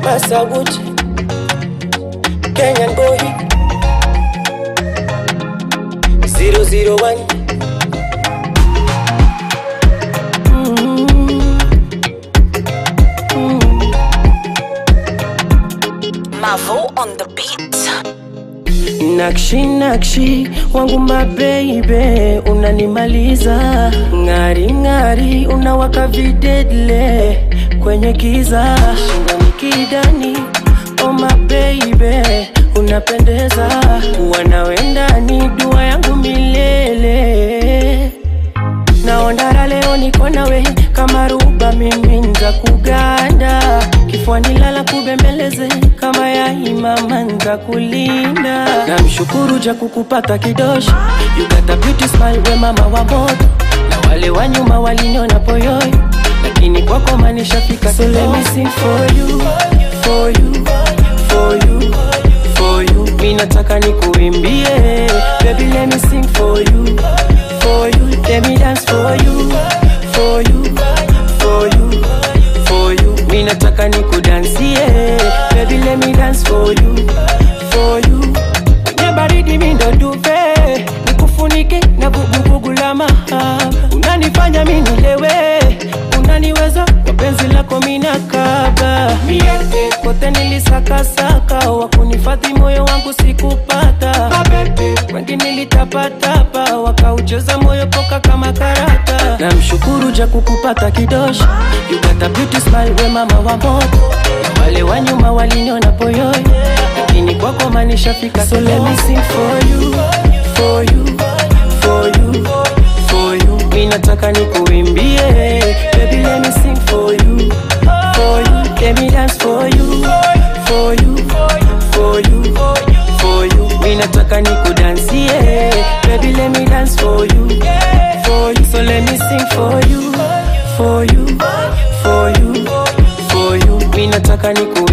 Masaguchi, Kenyan boy, 001. Mavo on the beat. Nakshi nakshi wangu mabeibe, unanimaliza ng'ari ng'ari, unawaka videdle kwenye kiza, shingoni kidani, oh mabeibe, unapendeza, wanawendani dua yangu milele naondara leo niko nawe kama ruba mimi nza kuganda kifuani lala kubembeleze kama ya imama nza kulinda namshukuru ja kukupata kidoshi you got a beauty smile we mama wa moto na wale wa nyuma waliniona poyoyo lakini kwako manishafika so let me sing for you for you for you for you mi nataka nikuimbie baby let me sing for you for you let me dance for you for you for you for you mi nataka nikudansie baby let me dance for you for you kwenye baridi mi ndo duve nikufunike na vuguvugu la mahaba unanifanya mi nilewe unaniweza kwa penzi lako minakaba miete kote nilisakasaka wakunifadhi moyo wangu sikupata wengi nilitapatapa wakaucheza moyo poka kama karata namshukuru ja kukupata kidoshi you got a beauty smile we mama wa moto na wale wa nyuma waliniona poyoyo lakini kwako manishafika so let me sing for you for you for you for you mi nataka nikuimbie baby let me sing for you for you let me dance for you for you for you for you mi nataka nikudansie baby let me dance for you for you so let me sing for you for you for you for you mi nataka niku